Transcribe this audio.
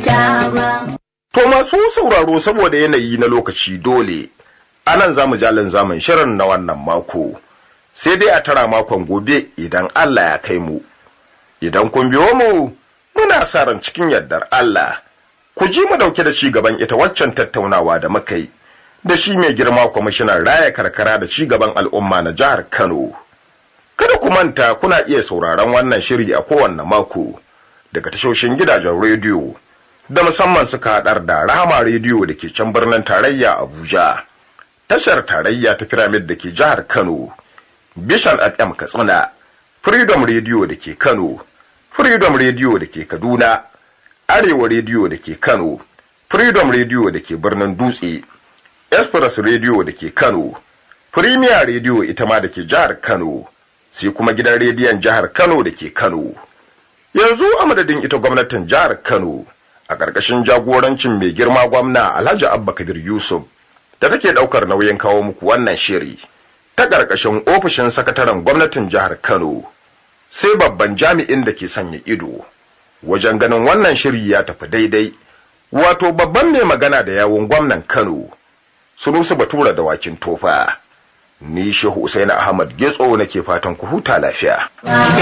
kyauta ba. To masu sauraro saboda yanayi na lokaci dole, anan za mu jalin zaman shirin na wannan mako, sai dai a tara makon gobe idan Allah ya kai mu. Idan kun biyo mu, muna sa ran cikin yardar Allah, ku ji mu dauke da ci gaban ita waccan tattaunawa da muka yi, da shi mai girma kwamishinan raya karkara da ci gaban al'umma na jihar Kano. Kada ku manta kuna iya sauraron wannan shiri a kowanne mako daga tashoshin gidajen rediyo. da musamman suka haɗar da Rahama rediyo da ke can birnin tarayya Abuja, tashar tarayya ta Pyramid da ke jihar Kano, Bishan FM Katsina, Freedom rediyo da ke Kano, Freedom rediyo da ke Kaduna, Arewa rediyo da ke Kano, Freedom rediyo da ke birnin Dutse, Express rediyo da ke Kano, Premier rediyo ita ma da ke jihar Kano, sai kuma gidan rediyon jihar Kano da ke Kano. Yanzu a madadin ita gwamnatin jihar Kano, a ƙarƙashin jagorancin mai girma gwamna Alhaji Abba Kabir Yusuf da take ɗaukar nauyin kawo muku wannan shiri ta ƙarƙashin ofishin sakataren gwamnatin jihar Kano sai babban jami'in da ke sanya ido wajen ganin wannan shiri ya tafi daidai wato babban mai magana da yawun gwamnan Kano Sunusu Batura da wakin tofa ni Shehu Usaini Ahmad Getso nake fatan ku huta lafiya